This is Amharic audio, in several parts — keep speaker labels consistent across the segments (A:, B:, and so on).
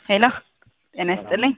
A: ሄሎ ጤና ይስጥልኝ።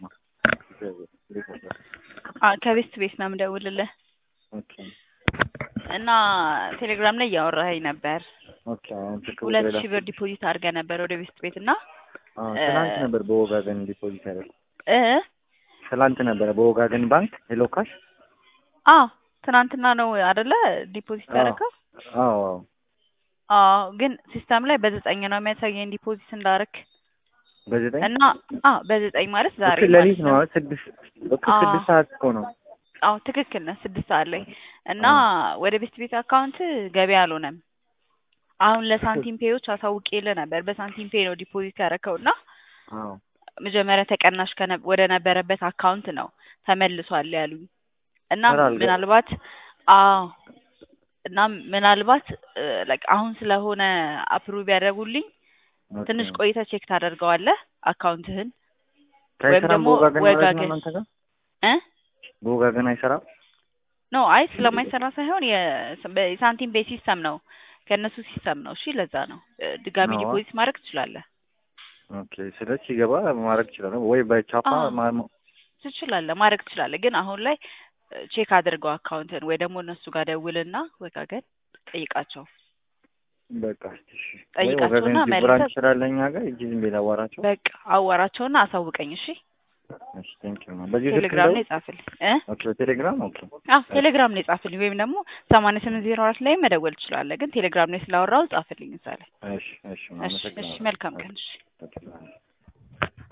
A: አ ከቤስት ቤት ነው የምደውልልህ
B: ኦኬ
A: እና ቴሌግራም ላይ እያወራኸኝ ነበር።
B: ኦኬ አሁን ስልክ
A: ሁለት
B: ቁጥር
A: ሺህ ብር ዲፖዚት አድርገህ ነበር ወደ ቤስት ቤት እና
B: አዎ ትናንት ነበር በወጋገን ዲፖዚት ያደረኩት።
A: እ
B: ትላንት ነበረ በወጋገን ባንክ ሄሎ ካሽ።
A: አ ትናንትና ነው አይደለ ዲፖዚት ያደረገው?
B: አዎ አዎ
A: አዎ ግን ሲስተም ላይ በዘጠኝ ነው የሚያሳየኝ ዲፖዚት እንዳረክ
B: በዘጠኝ
A: እና አ በዘጠኝ ማለት ዛሬ
B: እኮ ሌሊት
A: ማለት
B: ነው
A: ነው።
B: አይደል? ስድስት እኮ
A: አዎ።
B: ስድስት ሰዓት እኮ ነው።
A: አዎ ትክክል ነህ። ስድስት ሰዓት ላይ እና ወደ ቤስት ቤት አካውንት ገቢ አልሆነም። አሁን ለሳንቲም ፔዮች አሳውቄልህ ነበር። በሳንቲም ፔ ነው ዲፖዚት ያደረከው እና
B: አዎ
A: መጀመሪያ ተቀናሽ ከነ- ወደ ነበረበት አካውንት ነው ተመልሷል ያሉኝ እና
B: ኧረ አልገ-
A: ምናልባት አዎ እና ምናልባት ላይክ አሁን ስለሆነ አፕሩቭ ያደረጉልኝ
B: ኦኬ።
A: ትንሽ ቆይተህ ቼክ ታደርገዋለህ አካውንትህን ወይም
B: አይሰራም
A: ደግሞ
B: በወጋገን ማለት ነው
A: ወጋገን
B: እናንተ ጋር
A: እ
B: በወጋገን አይሰራም?
A: ኖ አይ ስለማይሰራ ሳይሆን የ- በ- የሳንቲም ቤት ሲስተም ነው ከእነሱ ሲስተም ነው። እሺ ለዛ ነው እ፣ ድጋሚ
B: ነዋ።
A: ዲፖዚት ማድረግ ትችላለህ
B: ኦኬ ስለዚህ ሲገባ ማድረግ ይችላል ወይ በቻፓ
A: አዎ።
B: ማ-
A: ትችላለህ ማድረግ ትችላለህ። ግን አሁን ላይ ቼክ አድርገው አካውንትን ወይ ደግሞ እነሱ ጋር ደውልና ወጋገን ጠይቃቸው
B: በቃ እስኪ እሺ። ወይ
A: ጠይቃቸውና
B: ወጋገን እዚህ
A: መልሰህ-
B: ብራንች ስላለ እኛ ጋር እጅ ዝም ብዬ ላዋራቸው።
A: በቃ አዋራቸውና አሳውቀኝ። እሺ
B: እሺ ቴንክ ዩ በዚህ ስልክ
A: ቴሌግራም
B: እንደው
A: ላይ ጻፍልኝ እ
B: ኦኬ ቴሌግራም ኦኬ
A: አዎ ቴሌግራም ላይ ጻፍልኝ፣ ወይም ደግሞ ሰማንያ ስምንት ዜሮ አራት ላይ መደወል ትችላለህ። ግን ቴሌግራም ላይ ስላወራው ጻፍልኝ እዛ ላይ።
B: እሺ እሺ
A: እሺ እሺ
B: አመሰግናለሁ።
A: መልካም ቀን እሺ።
B: ኦኬ